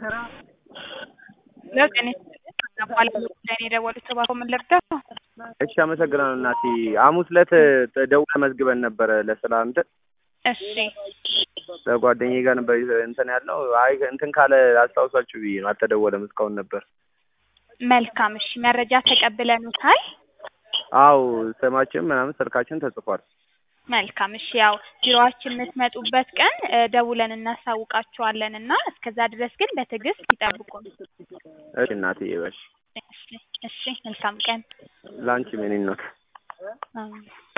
ለጤና በኋላ ለእኔ የደወሉት እባክዎ ምን ልርዳው? እሺ አመሰግናለሁ እናቴ። ሐሙስ ዕለት ደውለህ መዝግበን ነበረ ለስራ እንትን እሺ ከጓደኛዬ ጋር ነበር እንትን ያልነው። አይ እንትን ካለ አስታውሳችሁ ብዬ ነው። አልተደወለም እስካሁን ነበር። መልካም እሺ መረጃ ተቀብለኑታል? አው ስማችን ምናምን ስልካችን ተጽፏል። መልካም እሺ ያው ቢሮአችን የምትመጡበት ቀን እ ደውለን እናሳውቃችኋለን እና እስከዛ ድረስ ግን በትዕግስት ይጠብቁን። እሺ እናትዬ በሽ እሺ እሺ መልካም ቀን። ለአንቺ ምን ነው አሜን።